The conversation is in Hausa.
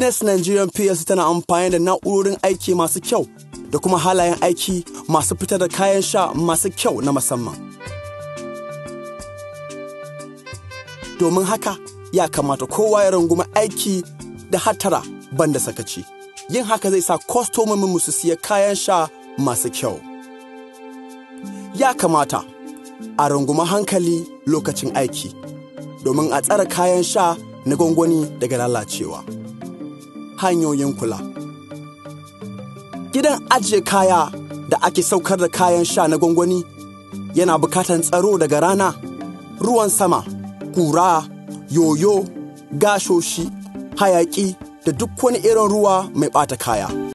Guinness Nigerian PLC tana amfani da na'urorin aiki masu kyau da kuma halayen aiki masu fitar da kayan sha masu kyau na musamman. Domin haka ya kamata kowa ya rungumi aiki da hatara banda sakaci. Yin haka zai sa kwastomomin su siya kayan sha masu kyau. Ya kamata a rungumi hankali lokacin aiki domin a tsare kayan sha na gwangwani daga lalacewa. Hanyoyin kula. Gidan ajiye kaya da ake saukar da kayan sha na gwangwani yana bukatan tsaro daga rana, ruwan sama, kura, yoyo, gashoshi, hayaki da duk wani irin ruwa mai ɓata kaya.